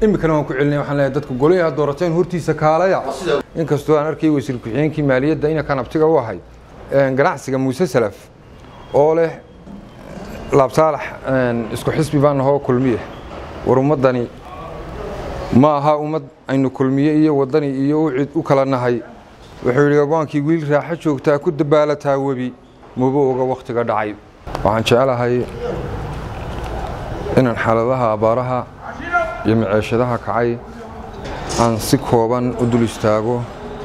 iminkana waan ku celinay waxaan leeyahay dadka golaha aad doorateen hortiisa kaalaya inkastoo aan arkay wasiir ku-xigeenkii maaliyadda inankan abtiga u ahay ganacsiga muuse salaf oo leh laabsaalax isku xisbi baan nahoo kulmiye war ummaddani ma aha ummad aynu kulmiye iyo waddani iyo u cid u kala nahay wuxuu yidhi agoonkii wiil raaxo joogtaa ku dabaalataa webi muba oga wakhtiga dhacay waxaan jecelahay inaan xaaladaha abaaraha iyo maceeshadaha kacay aan si kooban u dul istaago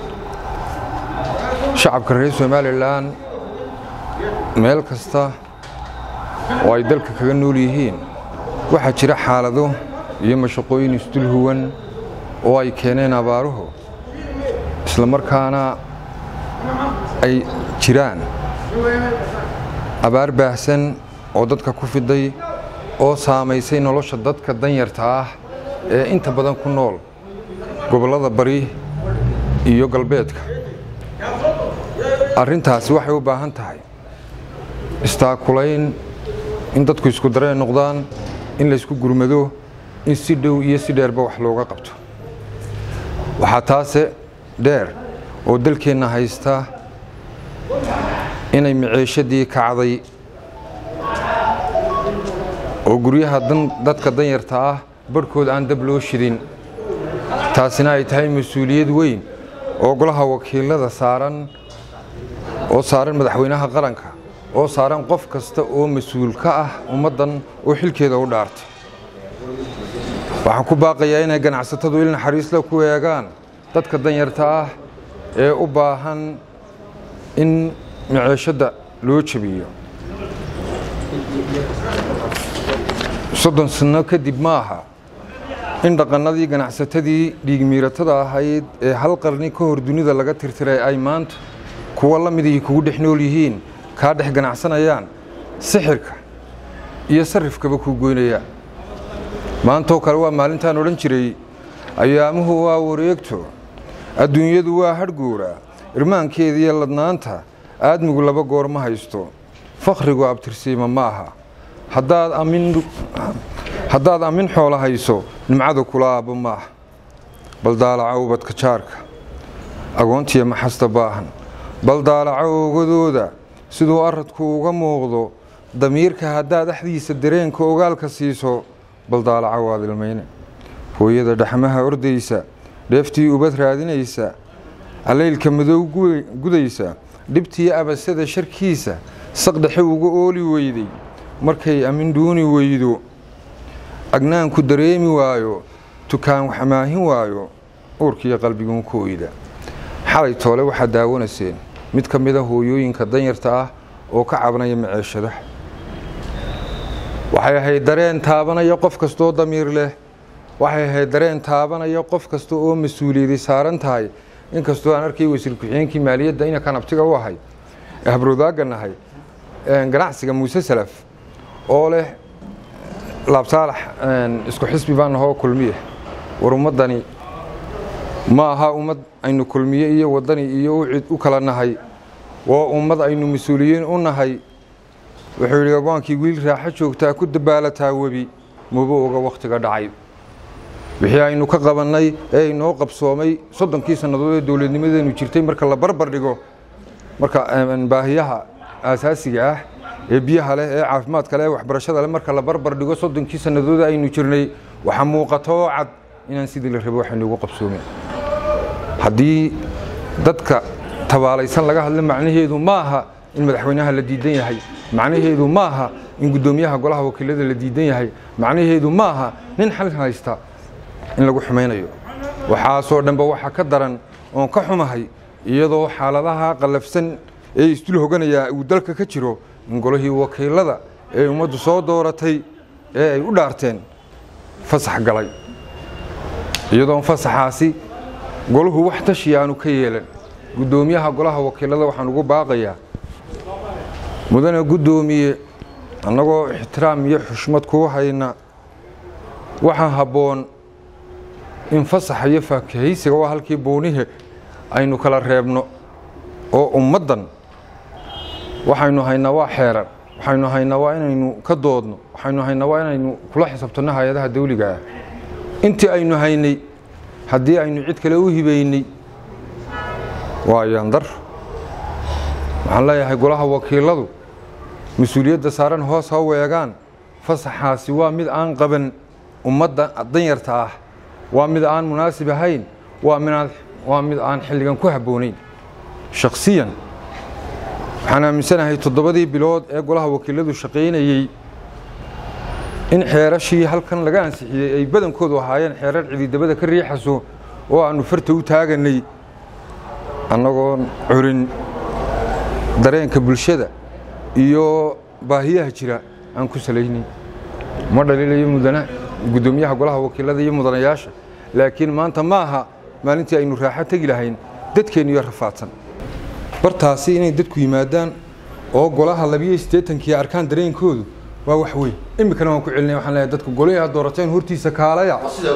shacabka reer somalilan meel kasta oo ay dalka kaga nool yihiin waxaa jira xaalado iyo mashaqooyin isdul huwan oo ay keeneen abaaruhu isla markaana ay jiraan abaar baahsan oo dadka ku fiday oo saamaysay nolosha dadka danyarta ah ee inta badan ku nool gobollada bari iyo galbeedka arrintaasi waxay u baahan tahay istaakulayn in dadku isku dareen noqdaan in laysku gurmado in si dhow iyo si dheerba wax looga qabto waxaa taase dheer oo dalkeenna haysta inay maceeshadii kacday oo guryaha dadka danyarta ah barhkood aan dab loo shidin taasina ay tahay mas-uuliyad weyn oo golaha wakiilada saaran oo saaran madaxweynaha qaranka oo saaran qof kasta oo mas-uul ka ah ummaddan oo xilkeeda u dhaartay waxaan ku baaqayaa inay ganacsatadu il naxariisla ku eegaan dadka danyarta ah ee u baahan in maceeshadda loo jabiyo soddon sanno kadib ma aha in dhaqannadii ganacsatadii dhiigmiiratada ahayd ee hal qarni ka hor dunida laga tirtiray ay maanta kuwa la midihii kugu dhex nool yihiin kaa dhex ganacsanayaan sixirka iyo sarifkaba kuu goynayaan maantoo kale waa maalintaan odhan jiray ayaamuhu waa wareegto adduunyadu waa hadhguura irmaankeediiyo ladnaanta aadmigu laba goor ma haysto fakhrigu abtirsiima ma aha haddaad amin xoolo hayso nimcada kula aabbo ma aha bal daalaca ubadka jaarka agoontiya maxasta baahan bal daalaca oogadooda siduu aradku uga muuqdo damiirka haddaad axdiisa dareenka ogaalka siiso bal daalaca waad ilmayne hooyada dhaxmaha ordaysa dheeftii ubad raadinaysa calaylka madow gudaysa dhibtii abasada sharkiisa saqdhexe uga ooli weyday markay amin duuni weydo agnaanku dareemi waayo tukaan wax amaahin waayo uurkiiyo qalbiguun ku oyda xalay toole waxaad daawanayseen mid ka mida hooyooyinka danyarta ah oo ka cabanaya maceeshada waxay ahayd dareen taabanaya qof kastaoo damiir leh waxay ahayd dareen taabanaya qof kasta oo mas-uuliyadi saaran tahay inkastoo aan arkay wasiir ku-xigeenkii maaliyadda inankan abtiga u ahay ee habrowdaaga nahay ganacsiga muuse salaf oo leh laabsaalax isku xisbi baan nahoo kulmiye war ummaddani ma aha ummad aynu kulmiye iyo waddani iyo u cid u kala nahay waa ummad aynu mas-uuliyiin u nahay wuxuu yidhi agoonkii wiil raaxo joogtaa ku dabaalataa webi muba oga wakhtiga dhacay wixii aynu ka qabannay ee inoo qabsoomay soddonkii sannadood ee dowladnimadeenu jirtay marka la barbar dhigo marka baahiyaha aasaasiga ah ee biyaha leh ee caafimaadka leh ee waxbarashada leh marka la barbar dhigo soddonkii sannadood aynu jirnay waxaa muuqata oo cad inaan sidii la rabo waxaynu ugu qabsoomin haddii dadka tabaalaysan laga hadla macnaheedu ma aha in madaxweynaha la diidan yahay macnaheedu ma aha in guddoomiyaha golaha wakiilada la diidan yahay macnaheedu ma aha nin xal haysta in lagu xumaynayo waxaasoo dhanba waxa ka daran oon ka xumahay iyadoo xaaladaha qallafsan ee isdul hoganayaa uu dalka ka jiro in golihii wakiilada ee ummaddu soo dooratay ee ay u dhaarteen fasax galay iyadoon fasaxaasi golahu wax tashi aanu ka yeelan guddoomiyaha golaha wakiilada waxaan ugu baaqayaa mudane guddoomiye annagoo ixtiraam iyo xushmad kuu hayna waxaa habboon in fasaxa iyo faakahaysiga waa halkii buunihe aynu kala reebno oo ummaddan waxaynu haynaa waa xeeran waxaynu haynaa waa inaynu ka doodno waxaynu haynaa waa inaynu kula xisaabtanno hay-adaha dawliga ah intii aynu haynay haddii aynu cid kale u hibaynay waa yandar waxaan leeyahay golaha wakiiladu mas-uuliyadda saaran hoos ha weegaan fasaxaasi waa mid aan qaban ummadda danyarta ah waa mid aan munaasib ahayn waa mid aan xilligan ku habboonayn shakhsiyan waxaan aaminsanahay toddobadii bilood ee golaha wakiiladu shaqaynayey in xeerashii halkan laga ansixiyey ay badankoodu ahaayeen xeerar cididabada ka riixaso oo aannu farta u taaganay annagoon curin dareenka bulshada iyo baahiyaha jira aan ku salaynin ma dhaliilayo mudana guddoomiyaha golaha wakiilada iyo mudanayaasha laakiin maanta ma aha maalintii aynu raaxo tegi lahayn dadkeenniyo rafaadsan bartaasi inay dadku yimaadaan oo golaha labiyo siddeetankii arkaan dareenkoodu waa wax weyn iminkana waan ku celinaya waxaan leeyahay dadku golaha doorateen hortiisa kaalaya